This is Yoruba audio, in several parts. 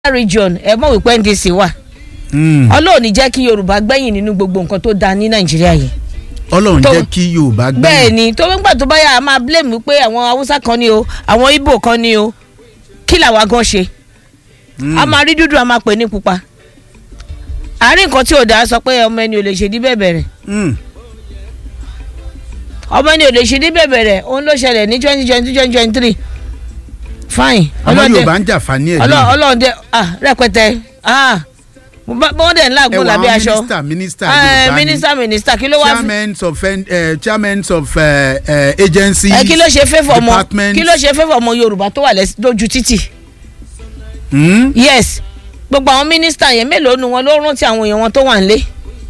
region ẹ mọ̀ wípé ndc wà Mm. ọlọ́run ní jẹ́ kí yorùbá gbẹ̀yìn nínú gbogbo nǹkan tó dáa ní nàìjíríà yìí ọlọ́run tó- jẹ́ kí yorùbá gbẹ̀yìn. bẹ́ẹ̀ ni tó ń gbà tó bá yà á máa blame pé àwọn haúsá kan ni o àwọn ibo kan ni o kí làwa gan ṣe Mm. a máa rí dúdú a máa pè ní pupa àárín nǹkan tí ò dáa sọ pé ọmọ ẹni ò lè ṣe dí bẹ̀bẹ̀ rẹ̀ Mm. ọmọ ẹni ò lè ṣe dí bẹ̀bẹ̀ rẹ̀ òun ló ṣẹlẹ̀ ní twenty twenty twenty twenty three fine àwọn yorùbá ń jà fani ẹ̀ Ọlọ́- lónìí. ọlọ́run dẹ ah rẹpẹtẹ ah mo bá- wọ́n dẹ̀ ń ẹ láàgùn wọ lábẹ́ àwọn aṣọ mínísítà mínísítà Eh, yorùbá ni mínísítà mínísítà kí ló wá fi chairmen of uh, chairmen of uh, uh, agencies. ẹ kí ló ṣe fẹ́fọ̀ ọmọ departments. kí ló ṣe fẹ́fọ̀ ọmọ yorùbá tó wà lẹ́s- lójú títì Mm? yes gbogbo àwọn mínísítà yẹn mélòó nu wọn ló rántí àwọn èèyàn wọn tó wà nílé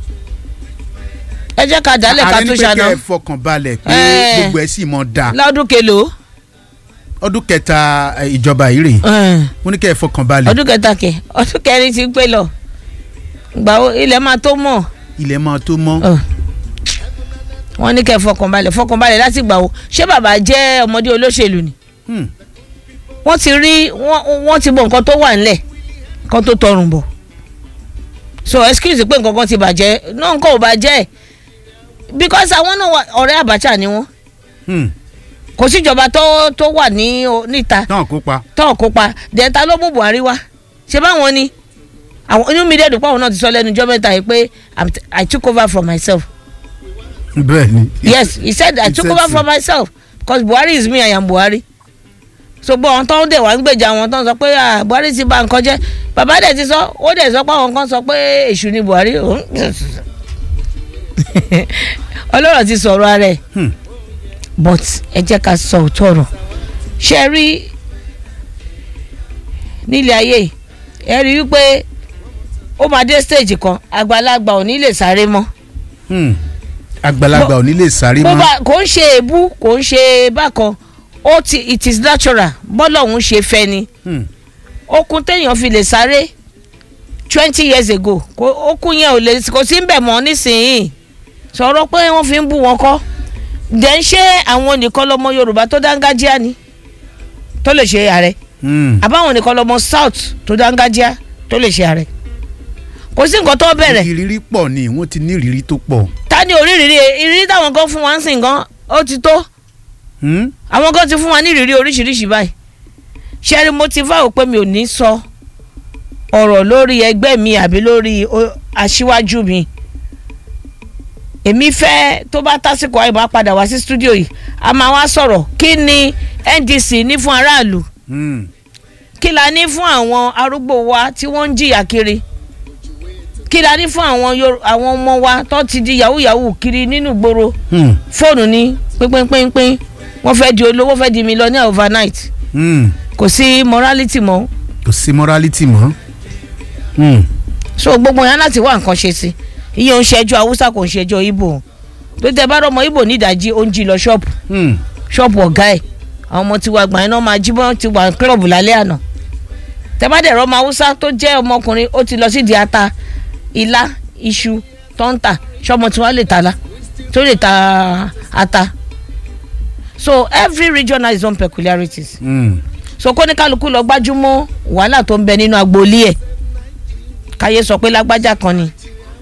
ẹ jẹ́ ká dálẹ̀ ká ààrẹ tó ní pé ṣàná kẹ́ ẹ fọkàn balẹ̀ pé Eh. gbogbo ẹ̀ sì mọ̀ da lọ́dún kelo ọdún kẹta eh, ìjọba yìí rè mo ní kẹ́ ẹ fọkàn balẹ̀ ọdún kẹta kẹ ọdún kẹrin ti ń pè lọ gbà ó ilẹ̀ máa tó mọ̀ ilẹ̀ máa tó mọ́. Ọ̀. wọ́n ní kẹ́ fọkànbalẹ̀ fọkànbalẹ̀ láti gbà ó ṣé bàbá jẹ́ ọmọdé olóṣèlú ni Hmm. wọ́n ti rí wọ́n wọ́n ti mọ nǹkan tó wà nílẹ̀ nǹkan tó tọrùn bọ̀ so excuse pé nǹkan kan ti bàjẹ́ náà nǹkan ò bàjẹ́ because àwọn náà wà- ọ̀rẹ́ Abacha ni wọ́n Hmm. kò síjọba tó tó wà ní o- níta náà kópa. tó kópa dẹ́ta ló mú Buhari wá ṣé báwọn ni àwọn inú mi dẹ́dùn pé àwọn náà ti sọ lẹ́nu ọjọ́ mẹ́ta yìí pé I'm t- I took over from myself bẹ́ẹ̀ ni. yes he said I He took said over so. from myself because Buhari is me I am Buhari so gbọ́ àwọn tó ń dẹ̀ wá ń gbèjà àwọn tó ń sọ pé ah, Buhari ti bà nǹkan jẹ́ bàbá dẹ̀ ti sọ ó dẹ̀ sọ pé àwọn kan sọ pé èṣù ni Buhari òun- ọlọ́rọ̀ ti sọ̀rọ̀ ara ẹ̀ Hmm. but ẹ jẹ́ ká sọ òótọ́ ọ̀rọ̀ ṣe é rí nílé ayé yìí, ẹ rí i wípé ó máa dé stage kan àgbàlagbà ò ní lè sáré mọ́ Hmm. àgbàlagbà ò ní lè sáré bó mọ́. bá kò ń ṣe èébú kò ń ṣe bákan ó ti it is natural bọ́lọ̀ òun ṣe fẹ́ ni Hmm. okun téèyàn fi lè sáré twenty years ago kò- okun yẹn ò lè kò sí ń bẹ̀ mọ́ nísìnyìí sọ̀rọ̀ pé wọ́n fi ń bú wọn kọ́ dẹ̀ ń ṣe àwọn nìkan lọmọ Yorùbá tó dángájíá ni tó lè ṣe ààrẹ Hmm. àbáwọn nìkan lọmọ South tó dángájíá tó lè ṣe ààrẹ kò sí nǹkan tó bẹ̀rẹ̀ ìrírí pọ̀ ni wọ́n ti ní ìrírí tó pọ̀. ta ni oríire ìrírí táwọn kan fún wa ń sìn gan ó ti tó Hmm? àwọn kan ti fún wa ní ìrírí oríṣiríṣi báyìí ṣẹ́rí mo ti fáwọn pé mi ò ní sọ ọ̀rọ̀ lórí ẹgbẹ́ mi àbí lórí o- aṣíwájú mi èmi fẹ́ tó bá tásìkò àyè bá padà wá sí stúdíò yìí a máa wá sọ̀rọ̀ kí ni NDC ní fún aráàlú Hmm. kí la ní fún àwọn arúgbó wa tí wọ́n ń jìyà kiri kí la ní fún àwọn Yorù- àwọn ọmọ wa tó ti di yahoo yahoo kiri nínú ìgboro Hmm. fóònù ní pínpínpínpín wọ́n fẹ́ di olówó fẹ́ di millionaire overnight Hmm. kò sí morality mọ́ kò sí morality mọ́. Hmm. so gbogbo yẹn láti wá nǹkan ṣe sí iye ń ṣẹjọ́ haúsá kò ń ṣẹjọ́ ibo tó tẹ bá rọmọ ibo nídàájí ó ń jí lọ ṣọ́ọ̀bù Hmm. ṣọ́ọ̀bù ọ̀gá ẹ̀ àwọn ọmọ tiwa gbà iná máa jí bọ́n ti wà kílọ̀bù lálẹ́ àná tẹ bá dẹ̀ rọmọ haúsá tó jẹ́ ọmọkùnrin ó ti lọ sí di ata ilá iṣu tọ́ńtà ṣọmọ tí wọ́n lè ta la tó lè ta ata so every region has its own peculiarities Hmm. so kó ní kálukú lọ gbájúmọ́ wàhálà tó ń bẹ nínú agboolé ẹ̀ káyé sọ pé lágbájá kan ni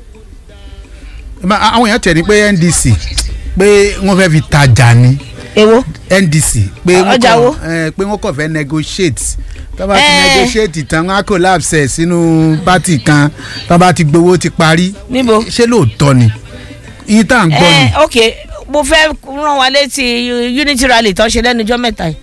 Ma- àwọn èèyàn tẹ̀ ní pé NDC pé wọ́n fẹ́ fi tajà ni èwo NDC pé wọ́n Ọjà wo? kàn eh, pé wọ́n kàn fẹ́ negotiate tó bá ti Eh. negotiate tán wọ́n á collapse ẹ̀ sínú pátì kan tó bá ti gbowó ti parí níbo. ṣé lóòótọ́ ni iye tá à ń gbọ́ ni. ẹ ok mo fẹ́ rán wa létí unity rally tó ṣe lẹ́nu ọjọ́ mẹ́ta yìí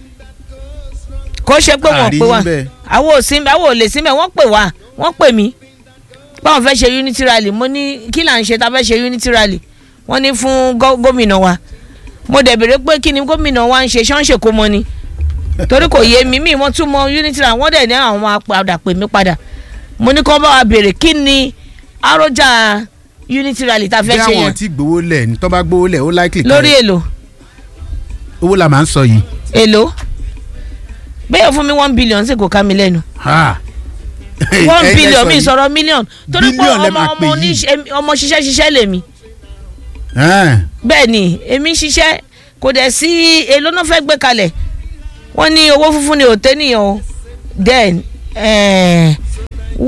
kó ṣe pé wọ́n Àrí pè wá níbẹ̀. àwọn ò sí àwọn ò lè síbẹ̀ wọ́n pè wá wọ́n pè mí báwọn fẹ́ ṣe unity rally mo ní kí là ń ṣe tá a fẹ́ ṣe unity rally wọ́n ní fún gó- gómìnà wa mo dẹ̀ béèrè pé kí ni gómìnà wa ń ṣe ṣọ́nṣe kó mọ ni torí kò yé mi mi wọ́n tún mọ unity rally wọ́n dẹ̀ ní àwọn máa padà pè mí padà mo ní kó bá wa béèrè kí ni àròjà unity rally tá a bí fẹ́ ṣe àwọn yẹn tí gbowó lẹ̀ ní tó bá gbowó lẹ̀ ó likely kan lórí èlò. owó la máa ń sọ yìí. èlò bẹ́ẹ̀ fún mi one billion sì kò ká mi lẹ́nu Ha. one Ẹ- ẹ billion sọ mi yìí. sọ̀rọ̀ million torí pé Billion lẹ ọmọ máa ọmọ pè yìí. oníṣẹ́ ọmọ ṣiṣẹ́ ṣiṣẹ́ lèmi Eh. bẹ́ẹ̀ ni èmi ṣiṣẹ́ kò dẹ̀ sí èlò náà fẹ́ gbé kalẹ̀ wọ́n ní owó funfun ni òtẹ́ nìyẹn o then eh,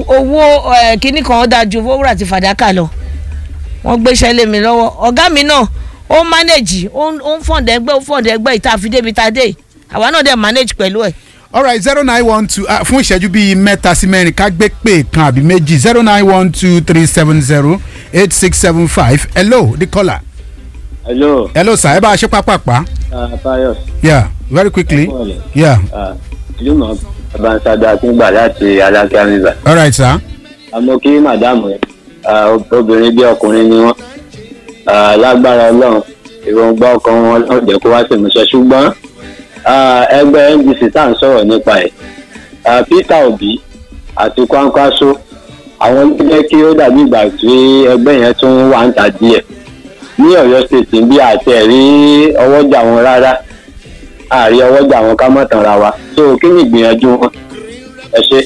owó eh, kinní kan ó dáa ju owó wúrà àti fàdákà lọ wọ́n gbéṣẹ́ lé mi lọ́wọ́ ọ̀gá mi náà ó ń manage ó ń ó ń fọ̀ǹdẹ̀ ẹgbẹ́ ó fọ̀ǹdẹ̀ ẹgbẹ́ ìta àfi débi ta dé yìí. àwa náà dẹ̀ manage pẹ̀lú ẹ̀. alright zero nine one two uh, fún ìṣẹ́jú bíi mẹ́ta sí mẹ́rin ká gbé pé kan àbí méjì zero nine one two three seven zero eight six seven five hello the caller hello hello sir ẹ bá a ṣe pápápá uh, Pius yeah very quickly Ẹ̀kọ́ rẹ̀. yeah uh, jùmọ̀ abansada akíngbà láti alákíá river alright sir àmọ́ kí màdámù ẹ̀ uh, obìnrin bí ọkùnrin ni wọ́n uh, lágbára ọlọ́run èròǹgbà ọkàn wọn náà jẹ́ kó wá sí ìmúṣẹ ṣùgbọ́n uh, ẹgbẹ́ ndc tá à ń sọ̀rọ̀ nípa ẹ̀ uh, peter obi àti kwankwaso àwọn ló jẹ́ kí ó dàbí ìgbà tí ẹgbẹ́ yẹn tún wà ń ta díẹ̀ ní ọ̀yọ́ state bí àti ẹ̀rí ọwọ́jà wọn rárá àárí ọwọ́jà wọn ká mọ̀ tàn ra wa so kí ni ìgbìyànjú wọn ẹ ṣe.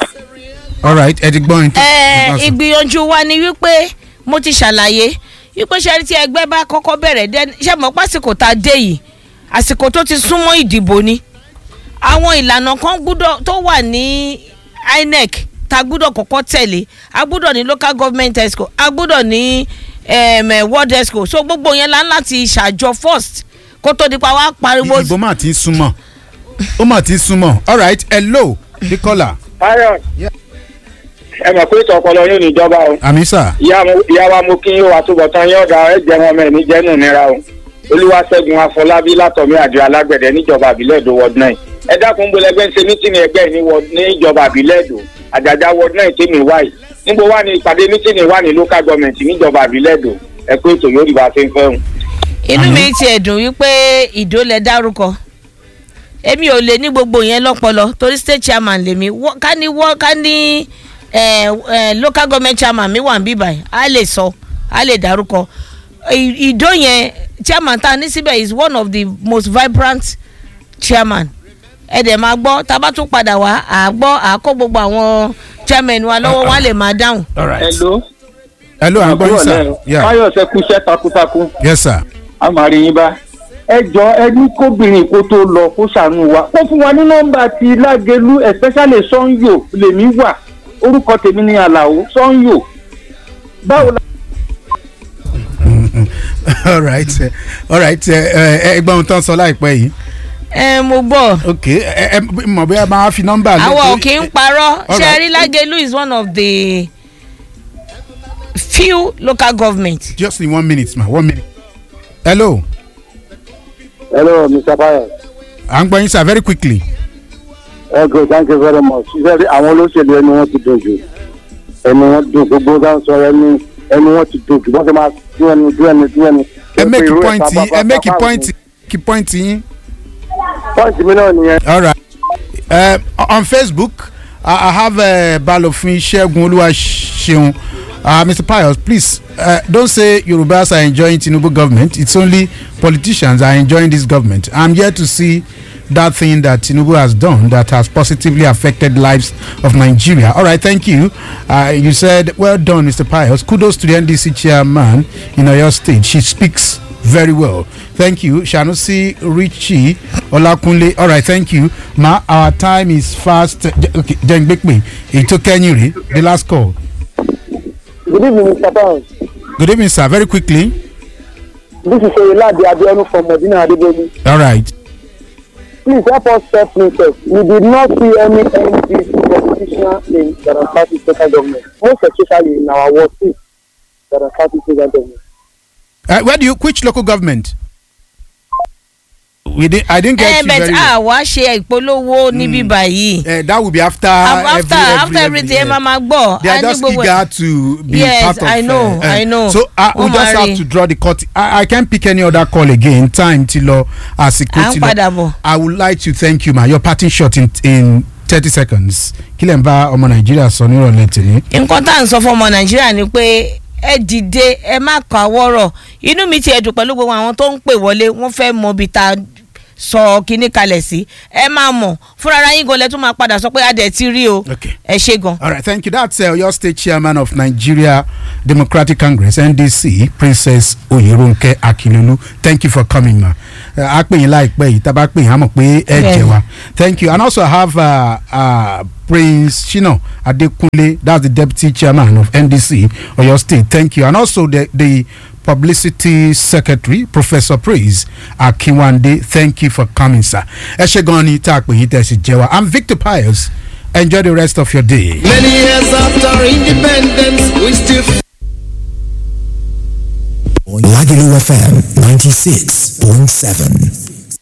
alright ẹ ti gbọ́ yín. ẹ ìgbìyànjú wa ni wípé mo ti ṣàlàyé wípé ṣe tí ẹgbẹ́ bá kọ́kọ́ bẹ̀rẹ̀ dẹ́ ṣe mọ̀ pásìkò tá a dé yìí àsìkò tó ti súnmọ́ ìdìbò ni àwọn ìlànà kan gbúdọ̀ tó wà ní inec tá a gbúdọ̀ kọ́kọ́ tẹ̀lé a gbúdọ̀ ní local government exco a gbúdọ̀ ní um, eh, world exco so gbogbo yẹn la ń láti ṣàjọ first kó tó di pa wá pariwo ìbò máa ti ń súnmọ́ ó máa ti ń súnmọ́ alright hello the caller Pius Yeah. ẹ mọ̀ pé ìtọ̀ ọpọlọ yóò níjọba o àmì sir ìyá mo- ìyá wa mo kí yín o àtúbọ̀tán yín ọ̀dà ẹ jẹ́ wọn mẹ́rin jẹ́nu nira o olúwaṣẹ́gun afọlábí látọ̀mí àjọ alágbẹ̀dẹ níjọba àbílẹ̀ èdò ward nine ẹ dákun ń bolẹ́gbẹ́ ń ṣe mítìnì ẹgbẹ́ yìí ní ward- níjọba àbílẹ̀ èdò àjàjà ward nine tèmi wáyé níbo wà ní ìpàdé mítìnì wà ní local government níjọba àbílẹ̀ èdò ẹ pé ètò yóò rí bá a ṣe ń fẹ́ hùn. inú Àmín. mi tiẹ̀ dùn wípé ìdó lẹ dárúkọ èmi ò lè ní gbogbo yẹn lọ́pọlọ torí state chairman lèmi Wọ́- ká ní wọ́ ká ní eh, eh, local government chairman mi wà ń bíbà yìí á lè sọ á lè dárúkọ Ì- ìdó yẹn chairman tá a ní síbẹ̀ is one of the most vibrant chairman ẹ dẹ̀ máa gbọ́ tá a bá tún padà wá à á gbọ́ à á kó gbogbo àwọn chairman wa lọ́wọ́ wọn á lè máa dáhùn. alright hello hello à ń gbọ́ yín sir yeah Fáyọ̀ ṣe kúṣẹ́ takuntakun yes sir a máa rí yín bá. ẹ jọ ẹ ní kóbìnrin kó tó lọ kó ṣàánú wa kó fún wa ní nọ́mbà ti lágẹlú especially sanyo lèmi wà orúkọ tèmi ní àlàó sanyo báwo la. alright eh, alright ẹgbọ́n ohun tó ń sọ láìpẹ́ yìí ẹ mo gbọ́. ok ẹ ẹ mọ̀ bí ẹ máa fi nọ́mbà lé àwọn ò torí- kí ń parọ́ All right. ṣẹ́rí lágẹ̀lú is one of the few local government. just in one minute ma one minute hello hello mr Pius à ń gbọ́ yín sir very quickly okay thank you very much ṣiṣẹ́ rí àwọn olóṣèlú ẹni wọ́n ti dojú ẹni wọ́n dùn gbogbo bá ń sọ ẹni ẹni wọ́n ti dojú wọ́n ti máa dún ẹni dún ẹni dún ẹni. ẹ make Irú ẹ̀ point yín ẹ bá- make bá- bá- point kí point yín point mi náà nìyẹn. alright uh, on facebook i, I have uh, balofin segun oluwaseun uh, mr pius please uh, don't say yorubas are enjoying tinubu government it's only politicians are enjoying this government i'm here to see that thing that tinubu has done that has positively affected lives of nigeria all right thank you uh, you said well done mr pius kudos to the ndc chairman in oyo state she speaks very well thank you sanusi richie olakunle all right thank you ma our time is fast J- okay jengbepe èyí tó kẹ́yìn rè the last call good evening mr Pius good evening sir very quickly this is oyelade abiodun from medina adebolu all right please help us self interest we did not see any ndc politician in garantati local government most especially in our ward six garantati local government. uh, where do you which local government we did i didn't get ẹ you bẹ̀ very tí well a wá ṣe ìpolówó níbí báyìí. uh, that will be after after every, every, after everything ẹ every, máa máa gbọ́. they are a ní just gbogbo ẹ̀. eager to be Yes, part of I know, I know. so uh, we Wọ́n just máa have rí. to draw the cut i i can't pick any other call again time ti lọ àsìkò À ń ti padà lọ bọ̀. i would like to thank you ma your parting shot in in thirty seconds kí lè ń bá ọmọ nàìjíríà sọ nírọ̀lẹ́ tèmi. nǹkan tá à ń sọ fún ọmọ nàìjíríà ni pé ẹ dìde ẹ má kọ àwọ̀rọ̀ inú mi ti ẹ̀dùn pẹ̀lú gbogbo àwọn tó ń pè wọlé wọ́n fẹ́ mọ ibi tá a sọ kinní kalẹ̀ sí ẹ máa mọ̀ fúnra ara yín gan lẹ tún máa padà sọ pé adẹ̀ ti rí o Okay. ẹ ṣe gan. All right, thank you. That's uh, your state chairman of Nigeria Democratic Congress, NDC, Princess Oyerunke Akilulu. Thank you for coming, ma. a pè yín láìpẹ́ yìí tá a bá pè yín a mọ̀ pé ẹ jẹ wa thank you and also I have uh, uh, Prince Shina Adekunle that's the deputy chairman of NDC Oyo State thank you and also the the publicity secretary Professor Praise Akinwande thank you for coming sir ẹ ṣe gan ni tá a pè yín tẹ̀ sí jẹ wa I'm Victor Pius enjoy the rest of your day. Many years after independence, we still. Lagelu FM 96.7.